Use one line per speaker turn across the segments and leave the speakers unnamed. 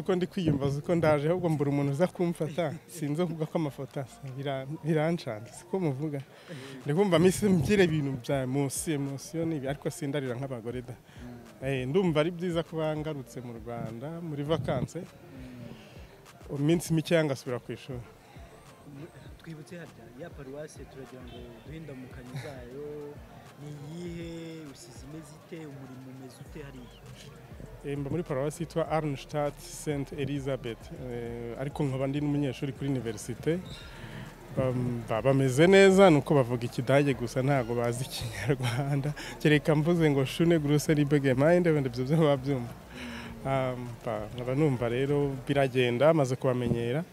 uko ndi kwiyumbaza uko ndaje ahubwo mbura umuntu uza kumfata sinzi kuvuga ko amafoto asa birancana siko muvuga ndi kumva misi mbwire ibintu bya munsi emosiyo ni ibi ariko sindarira nk'abagore da ndumva ari byiza ko bangarutse mu rwanda muri vakanse iminsi mike yangasubira ku ishuri
twibutse harya ya paruwasi turagira ngo duhe indamukanyo zayo ni iyihe usize imeze ite umurimo umeze ute hariya
mba muri paruwasi yitwa arnstadt st elizabeth ariko nkaba ndi n'umunyeshuri kuri univerisite bameze neza ni uko bavuga ikidage gusa ntabwo bazi ikinyarwanda kereka mvuze ngo shune guruse ribege mayinde wenda ibyo byo babyumva nkaba numva rero biragenda maze kubamenyera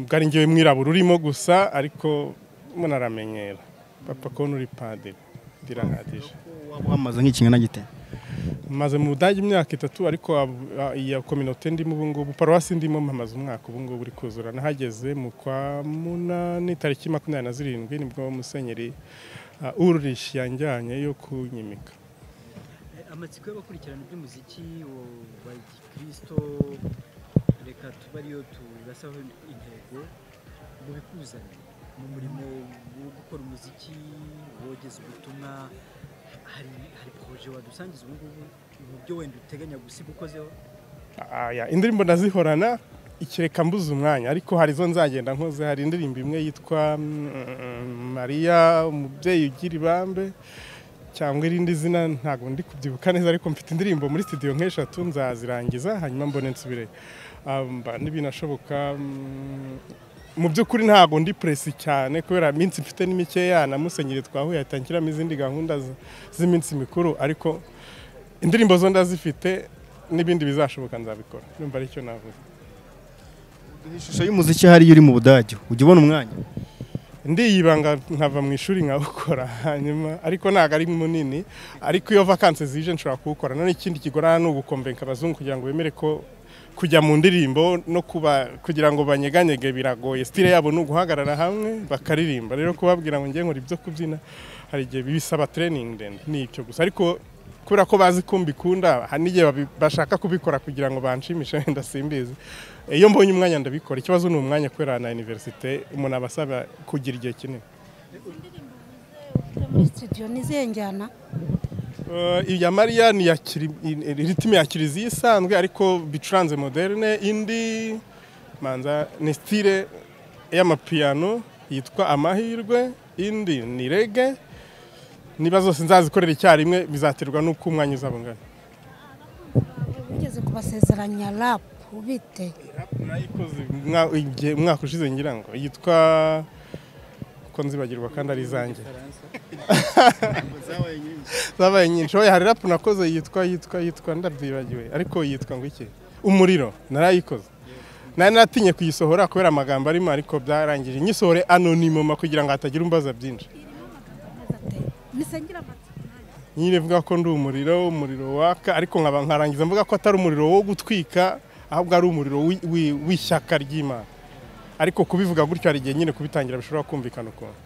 bwari ngewe mwirabura urimo gusa ariko munaramenyera papa konti uri padiri birahagije
waba wamaze nk'ikingana gite
maze mu budage imyaka itatu ariko ab- a- iya kominote ndimo ubu ngubu paruwasi ndimo mpamaze umwaka ubu ngubu uri kuzura nahageze mu kwa munani tariki makumyabiri na zirindwi nibwo musenyeri uh, Ulrich yanjyanye yo kunyimika
Eh, amatsiko y'abakurikirana iby'umuziki wa gikirisito reka tuba ariyo turasaho intego mu bikuzanye mu murimo wo gukora umuziki wogeza ubutumwa hari hari poroje wadusangiza ubu ngubu mu byo wenda uteganya gusiga ukozeho
Aya, indirimbo ndazihorana ikireka mbuze umwanya ariko hari zo nzagenda nkoze hari indirimbo imwe yitwa mm, Mariya umubyeyi ugira ibambe cyangwa irindi zina ntabwo ndi kubyibuka neza ariko mfite indirimbo muri studio nk'eshatu nzazirangiza hanyuma mbone nsubire amba n'ibinashoboka mu by'ukuri ntabwo ndi presi cyane kubera iminsi mfite ni mikeya na musenyeri twahuye ahita nshyiramo izindi gahunda z- z'iminsi mikuru ariko indirimbo zo ndazifite n'ibindi bizashoboka nzabikora numva aricyo navuga
duhe ishusho y'umuziki hariya uri mu budage ujya ubona umwanya
ndiyibanga nkava mu ishuri nkawukora hanyuma ariko ntabwo ari munini ariko iyo vakanse zije nshobora kuwukora none ikindi kigorana ni ugukombenka abazungu kugira ngo bemere ko kujya mu ndirimbo no kuba kugira ngo banyeganyege biragoye sitire yabo ni uguhagarara hamwe bakaririmba rero kubabwira ngo ngiye nkora ibyo kubyina hari igihe bisaba training ndende ni icyo gusa ariko kubera ko bazi ko mbikunda hari n'igihe babi- bashaka kubikora kugira ngo banshimishe wenda simbizi iyo mbonye umwanya ndabikora ikibazo ni umwanya kubera na universite umuntu aba asaba kugira igihe kinini
Ujya muri studio nizihe njyana
Eh, iya mariya ni iya kiri- i- ritime ya kiliziya isanzwe ariko bicuranze moderne indi manza ni stile y'amapiyano yitwa amahirwe indi ni rege niba zose nzazikorera icyarimwe bizaterwa n'uko umwanya uzaba ungana
ugeze kubasezeranya rap ubite
nayikoze umwa- igihe- umwaka ushize ngira ngo yitwa ko nzibagirwa kandi ari izanjye zabaye nyinshi oya hari rapu nakoze yitwa yitwa yitwa ndabyibagiwe ariko yitwa ngo iki umuriro narayikoze nari natinye kuyisohora kubera amagambo arimo ariko byarangije nyisohore anonimoma kugira ngo hatagira umbaza byinshi
nisengera amatsiko nanjye.
nyine ivuga ko ndi umuriro umuriro waka ariko nkaba nkarangiza mvuga ko atari umuriro wo gutwika ahubwo ari umuriro wi- wi- w'ishyaka ry'imana ariko kubivuga gutyo hari igihe nyine kubitangira bishobora kumvikana ukuntu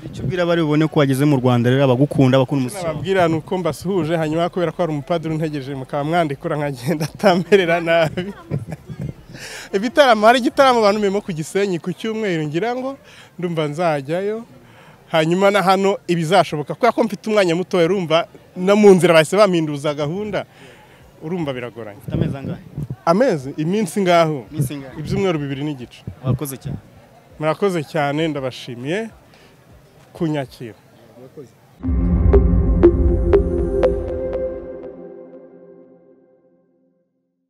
icyo ubwira abari bubone ko wageze mu rwanda rero abagukunda abakunda umuziki wawe.
nababwira ni uko mbasuhuje hanyuma kubera ko hari umupadiri untegereje mukaba mwandikura nkagenda atamerera nabi ibitaramo hari igitaramo abantu memo ku gisenyi ku cyumweru ngira ngo ndumva nzajyayo hanyuma na hano ibizashoboka kubera ko mfite umwanya muto urumva no mu nzira bahise bampinduza gahunda urumva biragoranye
Ufite amezi angahe
amezi iminsi ngaho
iminsi ingahe
ibyumweru bibiri n'igice
wakoze cyane
murakoze cyane ndabashimiye kunyakira
murakoze